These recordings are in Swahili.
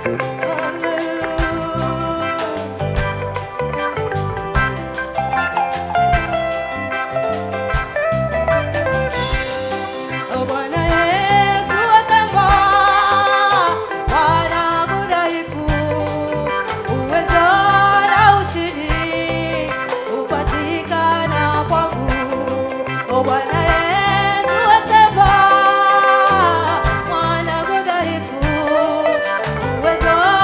Bwana Yesu asema, wanangu dhaifu, uwezo na ushindi hupatikana kwangu. Bwana Yesu asema, wanangu dhaifu, uwezo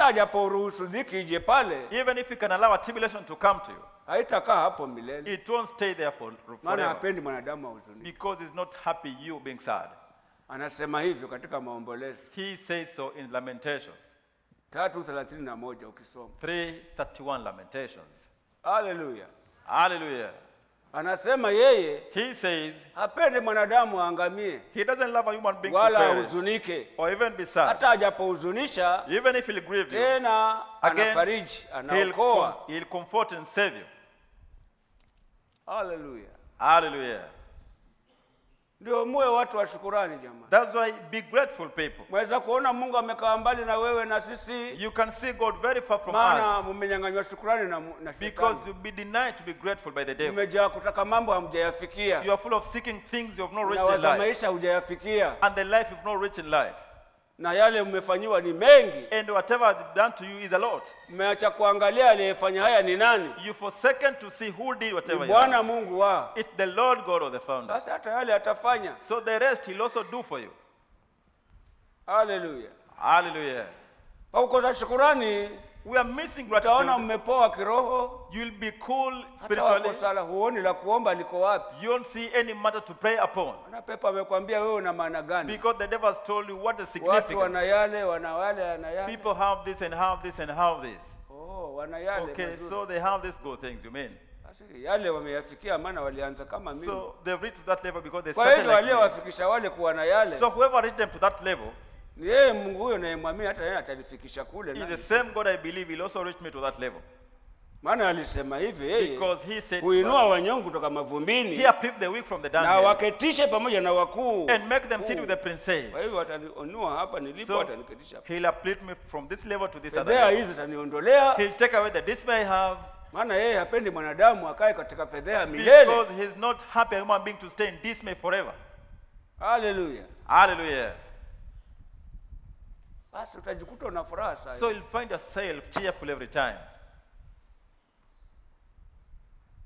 hata ajapouruhusu dhiki ije pale Even if you can allow a tribulation to come to you, haitakaa hapo milele it won't stay there for, maana forever. hapendi mwanadamu ahuzunike Because he's not happy you being sad. anasema hivyo katika maombolezo He says so in Lamentations tatu thelathini na moja ukisoma 331 Lamentations. haleluya Hallelujah. anasema yeye He says hapendi mwanadamu aangamie he doesn't love a human being to wala perish ahuzunike or even be sad. hata ajapohuzunisha Even if he'll grieve you, tena Again, anafariji he'll, anaokoa com- he'll comfort and save you. haleluya Hallelujah. ndio muwe watu wa shukurani jamani That's why be grateful, people. mweza kuona mungu amekaa mbali na wewe na sisi You can see God very far from maana us mumenyang'anywa shukurani na, mu- na because shetani you'll be denied to be grateful by the devil. umejaa kutaka mambo You hamjayafikia are full of seeking things you have not na reached in waza life maisha hujayafikia and the life you've not reached in life. na yale mmefanyiwa ni mengi And whatever I've done to you is a lot. mmeacha kuangalia aliyefanya haya ni nani You forsaken to see who did ni whatever you bwana done. mungu wa It's the Lord God of the founder. basi hata yale atafanya So the rest he'll also do for you. haleluya Hallelujah. kwa kukosa shukurani We are missing utaona gratitude. mmepoa kiroho You'll be cool hata spiritually. wako sala huoni la kuomba liko wapi You won't see any matter to pray upon. na pepa amekwambia wewe una maana gani Because the devil has told you what the watu wana significance. yale wana wale wana yale People have this and have this and have this. oh, wana yale Okay, mazuri. so they have these good things, you mean? Basi yale wameyafikia maana walianza kama mimi So they've reached to that level because they kwa started hivyo like me. aliyewafikisha wale kuwa na yale So whoever reached them to that level ni yeye mungu huyo nayemwamini hata yeye atanifikisha kule is nami. the same God I believe will also reach me to that level. maana alisema hivi yeye Because he said, huinua wanyonge kutoka He mavumbini uplift the weak from the na dunghill waketishe pamoja na wakuu and make them sit with the princes. kwa hivyo ataniinua hapa nilipo So ataniketisha hapa. he'll uplift me from this level to this other fedhea level. hizi ataniondolea He'll take away the dismay I have maana yeye hapendi mwanadamu akae katika fedhea milele because he's not happy a human being to stay in dismay forever. haleluya Hallelujah. basi utajikuta una furaha So sana you'll find yourself cheerful every time.